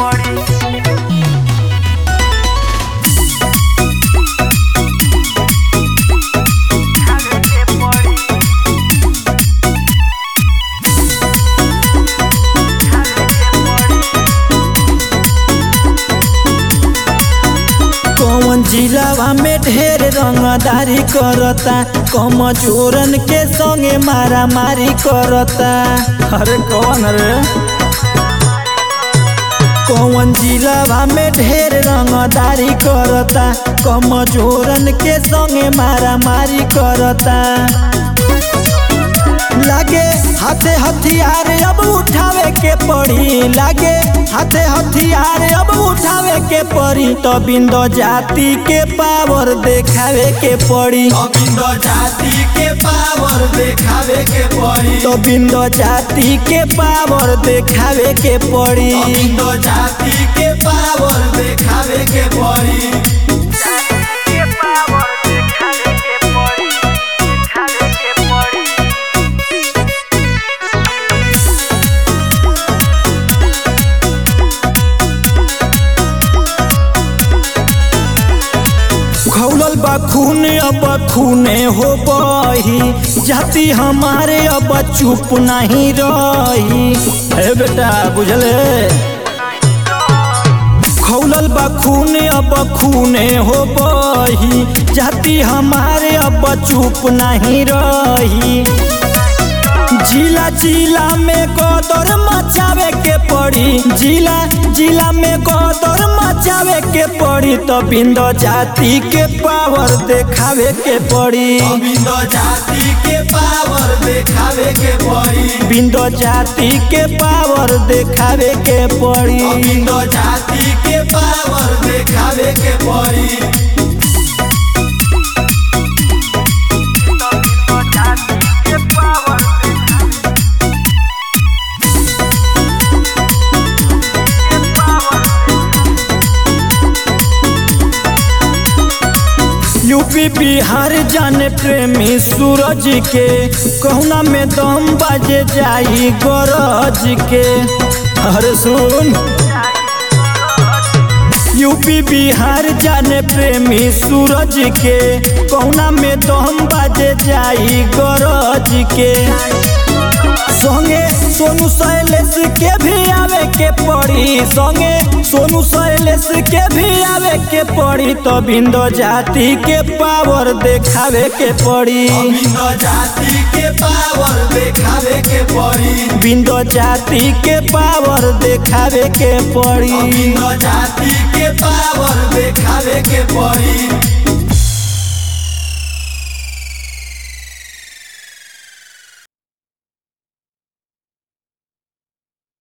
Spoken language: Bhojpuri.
कौन जिलावा में ढेर रंगदारी करता कमजोरन के संगे मारा मारी करता अरे कौन रे कौन जिलावा में ढेर रंगदारी करता कमजोरन के संगे मारा मारी करता लागे हाथे हथियार अब उठावे के पड़ी लागे हाथे हथियार अब उठावे के पड़ी तो बिंदो जाति के पावर देखावे के पड़ी अबिंद जाति के पावर देखावे के पड़ी तो बिंदो जाति के पावर देखावे के पड़ी अबिंद जाति के पावर देखावे के पड़ी खौलल बा खून अब खूने हो बही जाति हमारे अब चुप नहीं रही हे बेटा बुझले खौलल बा खून अब खूने हो बही जाति हमारे अब चुप नहीं रही जिला जिला में कदर मचावे के पड़ी जिला जिला में कदर मचावे के पड़ी तो बिंदो जाति के पावर देखावे के पड़ी अबिंद जाति के पावर देखावे के पड़ी बिंदो जाति के पावर देखावे के पड़ी अबिंद जाति के पावर देखावे के पड़ी यूपी बिहार जाने प्रेमी सूरज के कहना में दम बाजे जाई गरज के अरे सुन यूपी बिहार जाने प्रेमी सूरज के कहना में दम बाजे जाई गरज के संगे सोनू शैलेश के भी आवे के पड़ी संगे सोनू शैलेश के भी आवे के पड़ी तो बिंदो जाति के पावर देखावे के पड़ी अबिंद जाति के पावर देखावे के पड़ी बिंदो जाति के पावर देखावे के पड़ी अबिंद जाति के पावर देखावे के पड़ी